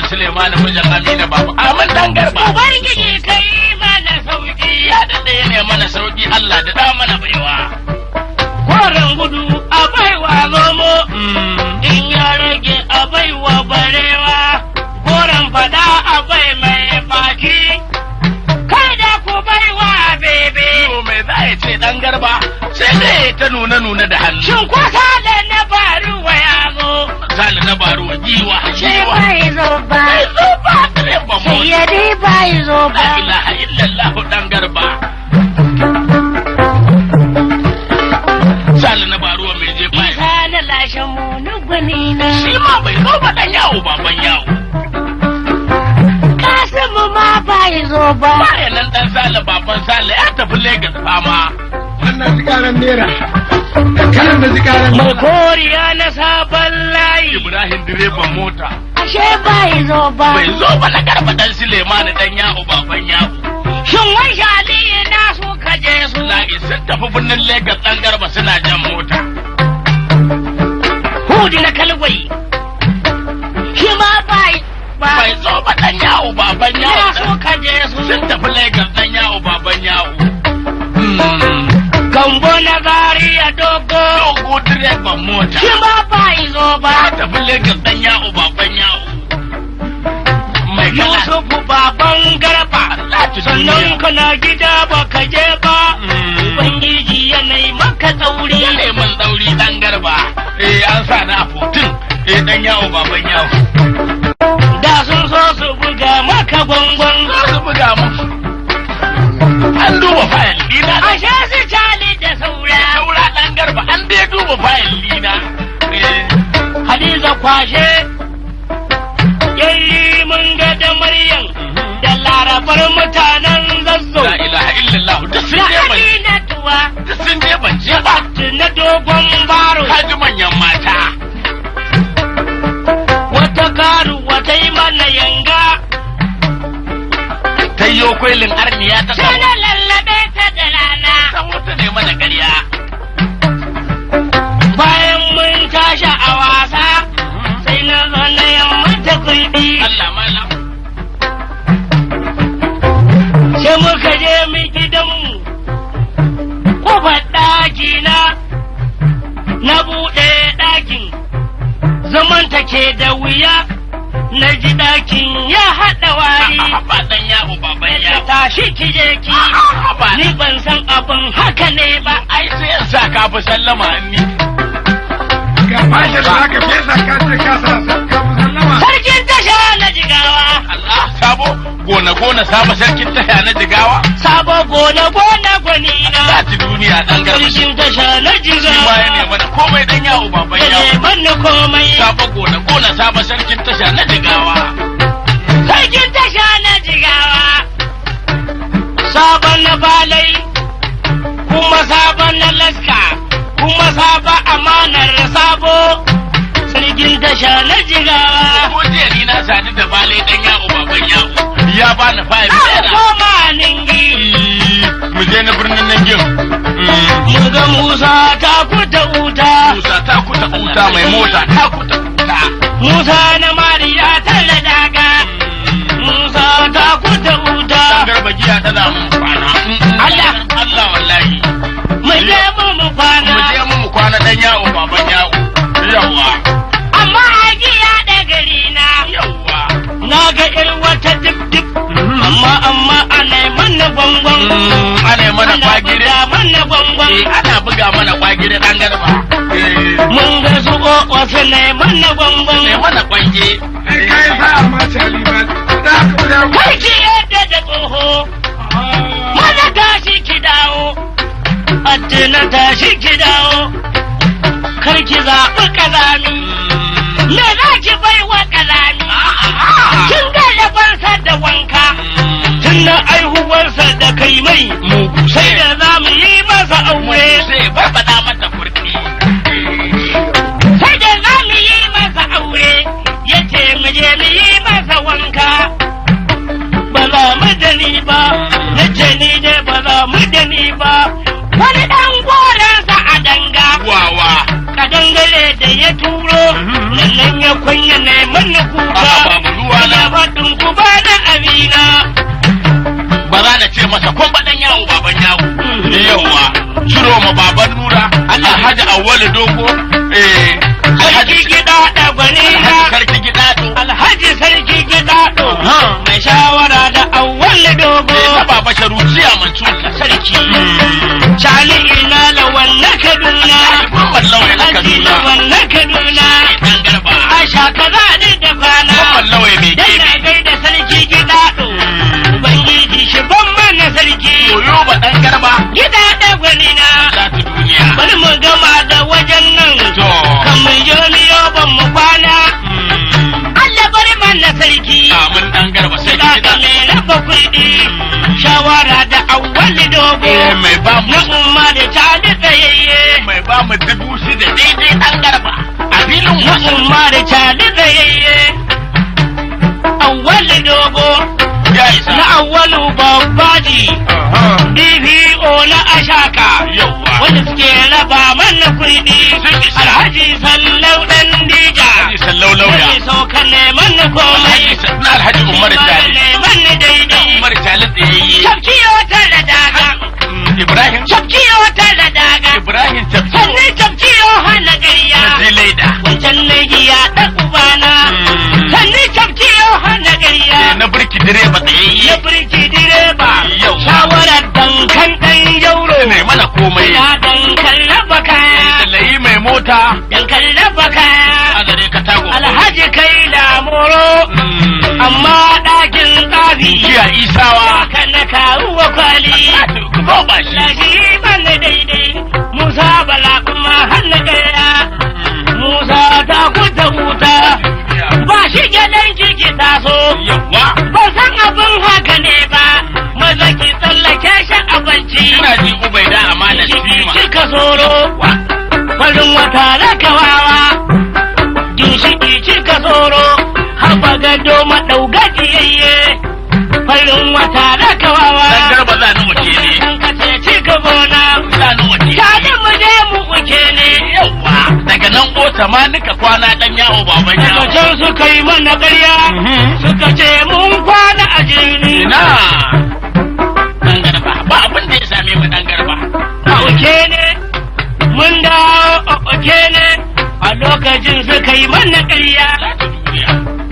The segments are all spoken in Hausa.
Suleiman mijin Amina baba. Amin dan garba. Ubangiji kai mana sauki. Ya daɗe ne mana sauki Allah da da mana baiwa. Koren gudu a baiwa zomo. In ya rage a baiwa barewa. Koren fada a bai mai baki. Kai da ku baiwa bebe. To me za ya ce dan garba sai dai ta nuna nuna da hannu. Shin kwasa da na faruwa ya zo. Sale na baro giwa Sai giwa. bai zo ba. Bai zo ba direban Sai mota. ya dai bai zo La ba. ilaha illallah dan garba. Sale na baro mai je bai. Isa na lashe mu na gwani na. Shi ma bai zo ba dan yawo baban yawo. Kasimu ma bai zo ba. Bayan nan dan Sale baban Sale ya tafi Legas fama. wannan zikaran nera kanan da zikaran Mai koriya na sabon layi. Ibrahim direban mota. Ashe bai zo ba. Bai zo ba na garba dan Suleiman dan yawo baban yawo. Shin wai shali na su kaje su. Na sun tafi birnin Legas dan garba suna jan mota. Hudu na kalwai. Shi ma bai. Bai zo ba dan yawo baban Na yawo. su kaje su. Sun tafi Legas dan yawo baban yawo. Gambo na zariya dogo. Dogo direban mota. Shi ma bai zo ba. Ya tafi Legas dan yawo baban yawo. Mai kala. Yusufu baban garba. Lati Sannan duniya. kana gida ba ka je ba. Ubangiji yanayi maka tsauri. Ya neman ɗauri ɗan garba. Eh an sa na fotin. Eh ɗan yawo baban yawo. Da sun so su buga maka gwangwan. Za su buga musu. An duba fayil ɗina. Ashe su cali da saura. Saura ɗan garba an dai duba fayil ɗina. Eh, Hadiza kwashe. Yayi mun ga da Maryam. Da larabar mutanen zazzau. La ilaha illallah duk sun Da je ban Amina tuwa. duk sun je ban je ba. Na dogon baro. Kaji manyan mata. Wata karu wata yi mana yanga. Ta yi kwailin arniya ta Sai samu. na lallabe ta da rana. Ta wuta ne mana ƙarya. Bayan mun tashi a wasa. Sai na zo na yamma ta kulbi. Allah malam. Sai muka je mu gidanmu. Kofar ɗaki na. Na buɗe ɗakin. Zaman take da wuya. Na ji ɗakin ya haɗa wari. Ba ɗan yawo baban Ta yawo. tashi ki je ki. Ba Ni ban san abin haka ne ba. ai sai in sa ka fi sallama ni. ga fashin da aka fesa ka ce ka sa ka fi sallama Sarkin tasha na jigawa. Allah sabo gona gona sabo sarkin taya na jigawa. Sabo gona gona gwani Za na. ci duniya ɗan garba. Sarkin tasha na Shi ma ya jigawa. nema da komai ɗan yawo baban Ya yawo. manna komai. Sabo gona gona sabo sarkin tasha na jigawa. Sarkin tasha na jigawa. Sabon na balai. Kuma sabon na laska. Kuma sabon amanar sabo. Sarkin tasha na jigawa. Ko jiya ni na sadu da bale ɗan yawo baban yawo. Ya bani fayil An naira. koma ningi. Mu je na birnin nan gim. Mu ga Musa ta kuta wuta. Musa ta kuta uta mai mota ta kuta uta. Musa na Mariya talla daga. Musa ta kuta wuta. Dan garba giya tana mun kwana. Allah. Allah wallahi. Mu je mu mu kwana. Mu je mu mu kwana ɗan yawo baban yawo. Yawwa. Amma a giya da gari na. Yawwa. Na ga ƴar wata dip dip. Amma amma ana mana gwangwan. Ana yi mana Ana kwagire. buga mana gwangwan. Eh, ana buga mana kwagire ɗan garba. Eh, Mun ga su wasu na mana gwangwan. ne mana kwange. ai ka yi sa'a ma cali ba da aka da Karki yadda da tsoho. Mana tashi ki dawo. Addina tashi ki dawo. Karki zaɓi ƙazami. Me za ki bai wa ƙazami? Kin ga yabansa da wanka. Tun na aihuwarsa da kai mai. Mugu Sai da za mu yi masa aure. sai barbaɗa mata kurɗi. Sai da za mu yi masa aure. Ya ce mu je mu yi masa wanka. Ba za mu da ni ba. Ya ce ni dai ba za mu da ni ba. Wani ɗan goransa a danga. Wawa. Kadangare da ya turo. Nan ya kunya ne mana kuka. A'a, babu ruwa na. Ina masa kun baɗan yawo baban yawo yawa ciro ma baban nura alhaji awwalu dogo eh sarki alhaji gida da gwani na alhaji sarki gidado alhaji sarki gida do Ha. mai shawara da awwal dogo eh na baba sharuciya mancuka sarki Shali ina lawan na Kaduna Muhammad Lawai na Haji Kaduna lawan na Kaduna dan garba Asha kaza ni da bana Muhammad Lawai mai Dan gebe na gaida sarki gida do Ubangiji shi ban mana sarki yoyo ba dan garba Gida da gwani na za ta duniya Bari mu gama da wajen nan to Kan mu joniyo ban mu kwana Allah bari mana sarki amin dan garba sai Gida gida da mai raba kuɗi Shawara da awwali dogo eh mai ba mu Na umma da ta da tsayayye mai ba mu dubu shida daidai dan garba a filin Na wasu umma da ta da tsayayye Awwali dogo ya isa Na awwalu babbaji Aha. DPO na Ashaka Yawwa. Wanda suke raba mana kuɗi Sun isa. Alhaji Sallau ɗan Dija Alhaji Sallau Lauya. Wanda sauka neman na komai Alhaji Sa- na Alhaji Umar Jali. Neman na daidai Umar Jali tsayayye. Tafkiyo ta da daga Mm, Ibrahim. Tafkiyo ta da daga Ibrahim Tafsir. Sannan tafkiyo hana ƙarya Zilaida. Wancan na giya ta ubana Mm. Sannan tafkiyo hana ƙarya Na birki direba Ya tsayayye. birki direba Yau. Shawarar dankan ɗan yauro Mai mana komai. Ya dankan raba kaya Dalayi mai mota. Dankan raba kaya Azare Katago. Alhaji kai lamoro Mm. Amma ɗakin tsafi Jiya Isawa. Haka na kawo kwali Ku zo ba shi. Lashi bane daidai Musa bala kuma hannu gaya Musa ta kuta wuta Ba shi gidan kiki taso Yawwa. Ba san abin haka ne ba Maza ki tsallake shi a bacci Ina ji Ubaida amana Ciki Sima. cika soro Farin wata rakawawa Ginshiki cika soro Haba gado maɗaugajiyayye Farin wata rakawawa Dan garba za ni wace ne. Kan kace cika gona Za ni wace Tare ne. mu je mu uke ne Yawwa. Daga nan ota ma nika kwana dan yawo baban Daga yawo. can suka yi mana ƙarya Suka ce mun kwana a jirni Ina. Dan garba. Ba abin da ya same mu dan garba. A uke ne Mun dawo a uke ne A lokacin suka yi mana ƙarya Za ta duniya.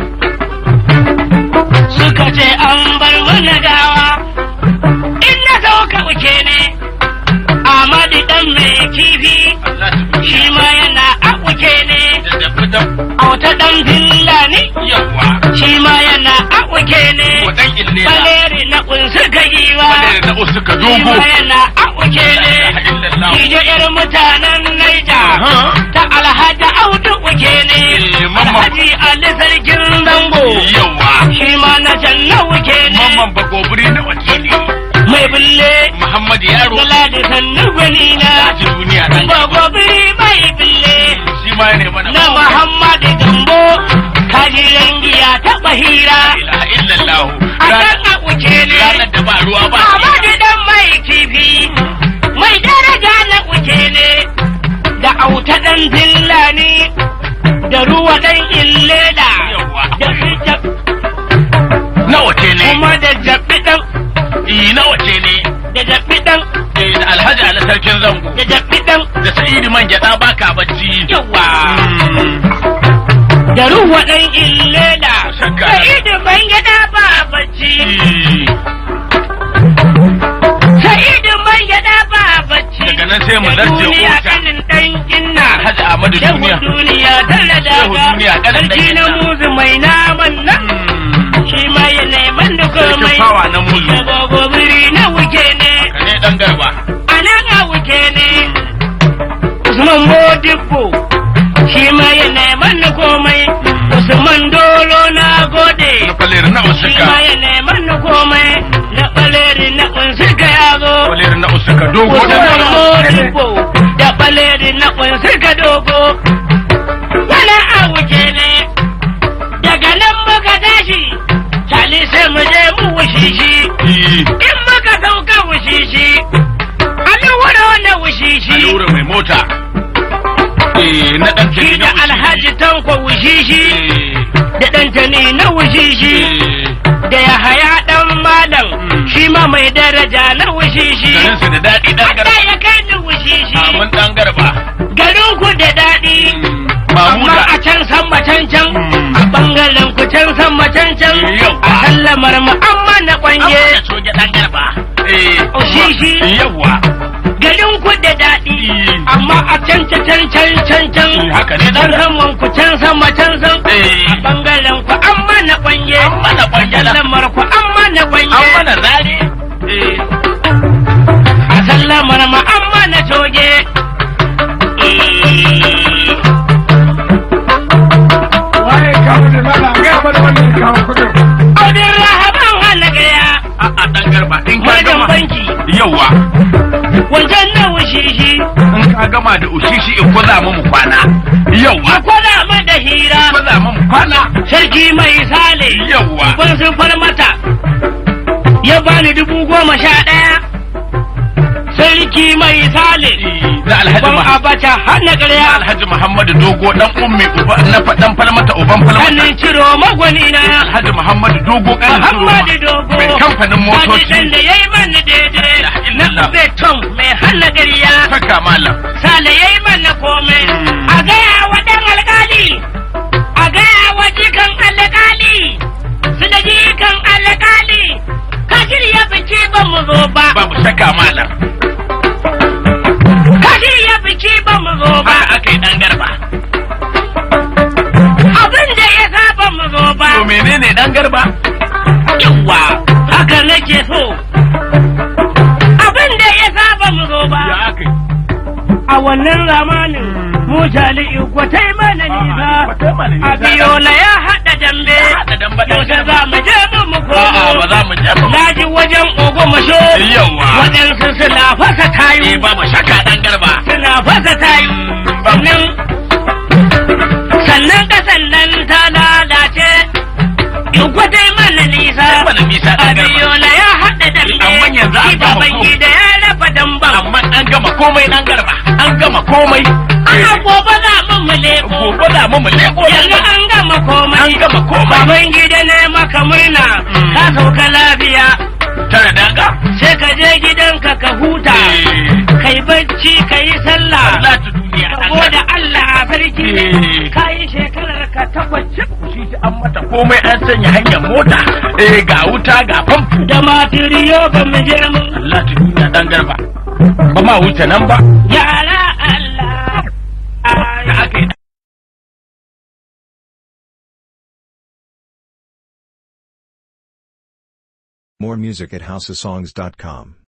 Suka ce an bar mana gawa In na sauka uke ne Amadi ɗan mai kifi Za ta duniya. Shi ma yana a uke ne Da da fitan. A wata ɗan fillani Yawwa. Shi ma yana a uke ne Wadan ille na. Baleri na ƙunsu ka giwa Wadda na usu ka Shi dogo. ma yana a uke La ilaha ne illallah. Ijo irin mutanen Naija Aha. ta Alhaji Audu uke ne Eh, mamman. Alhaji Ali Sarkin Zango Yawwa. Shi ma na can na uke ne Mamman bagobiri na wakili. Mai bulle Muhammad Yaro. Galadi sannu gwani Za na ta duniya dan garba. Bagobiri mai bulle Shi ma ne mana. na Muhammadu Gambo kajiran giya taɓa hira La ilaha illallah. a Ranar- kan a uke ne Ranar da ba ruwa ba. Amadu dan mai kifi mai daraja na uke ne da auta dan dillani da ruwa dan illela Yawwa. da su jab- Na wace ne? kuma da jabi dan Eh, na wace ne? da jabi dan Eh, da Alhaji Ali Sarkin Zango. da jabi dan Da Sa'idu man gyaɗa baka bacci. yawa Mm. da ruwa dan illela Shakka. da idu ban gida ba bacci Eh, Sa'idu man gida ba bacci Daga nan sai mu Da zarce duniya Ota. kanin dan inna Alhaji Ahmadu Shehu Duniya. duniya tana Shehu daga duniya kanin dan sarki na inna. muzu mai naman nan Mm. shi ma ya neman da Sarkin komai fawa na muzu. da gogobiri na wuke ne Ka ne dan garba. a nan a wuke ne Usman Modibbo shi ma ya neman da komai Usman Dolo na gode Na falir na shi usuka. ma ya neman da komai na ɓaleri na unsuka ya zo Falir na usuka. Dogo da Usman na Modibbo da ɓaleri na unsuka dogo Wala a wuce ne daga nan muka tashi Sali sai mu je mu wushishi Eh, in muka sauka wushishi Alwara wani wushishi Alura mai mota. Eh, na ɗan Shi da Alhaji Tanko wushishi da ɗantani na wushishi da ya haya ɗan malam shi ma mai daraja na wushishi. garin su da daɗi dan Allah garba ya kai ni wushishi. amin dan garba Garin ku da daɗi. Amma mamuda a can sama can can. Mm. A bangaren ku can sama can can. Yau. A sallamar mu amma na kwanye. da soja dan garba eh Shishi. yawa Garin ku da daɗi. Mm. Amma a can can can can can can. haka ne dan Can garba saman ku can sama can san. eh A bangaren ku amma na kwanye. an mana kwanjala Sallamar ku amma na kwanye. an mana zare eh A sallamar mu amma na coge. waye kawo da lala ga mana wannan kawo kudin Odin rahaban hana gaya. a a dan garba in ka Wajen gama banki. yawa Wajen na wushishi. in ka gama da ushishi in kwaza mu kwana yawa Akwada ma da hira. kwaza mu kwana Sarki mai sale. yawa Ban sun far mata. Ya bani dubu goma sha ɗaya. Sarki mai sale. da alhaji Ban Muhammad abacha hana ƙarya. alhaji Muhammadu dogo dan ummi uba na fadan falmata uban falmata Hannun ciro magwani na. alhaji Muhammadu dogo kan Muhammadu Dogo. mai kamfanin motoci Hadisan da ya yi mana daidai. La Na illallah. beton mai hana ƙarya. saka malam Sale ya yi mana komai. Mm. A gaya wa ɗan alƙali. A gaya wa jikan alƙali. Su da jikan alƙali. Ka shirya biki ba mu zo ba. babu saka malam Ka shirya biki ba mu zo ba. haka aka yi dan garba Abin da ya sa ba mu zo ba. to menene dan garba Yawwa. Haka nake so. Abin da ya sa ba mu zo ba. ya aka yi A wannan zamanin mu jali'i kwatai mana nisa. kwatai mana nisa. Abiyola ya haɗa dambe. haɗa dambe ɗan Yaushe garba. za mu je mu mu a'a ba komo. za mu je mu Na ji wajen ogomasho. yawa Waɗansu suna fasa eh tayu. babu shaka dan garba Suna fasa tayu. Sannan sannan ƙasan nan ta lalace. In kwatai mana nisa. mana nisa dan garba Abiyola ya haɗa dambe. Amma yanzu an Shi gama baban ko- gida ya raba damban. amma an gama komai dan garba an gama komai Ana gobe za mu mu leko. gobe da mu mu leko dan Yanzu garba an gama komai. an gama komai Baban gida ne maka murna. Mm. Ka sauka lafiya. tare danga Sai ka je gidanka ka huta. Kai bacci ka yi sallah. Allah ta duniya dan Saboda garba Allah sarki. Eh. Ka yi shekarar ka takwas cif. shi ta an mata komai an sanya hanyar mota eh ga wuta ga famfo Da matiriyo ba mu je mu. Allah ta duniya dan garba ba ma wuce nan ba Yara Allah. da aka yi More music at houseofsongs.com.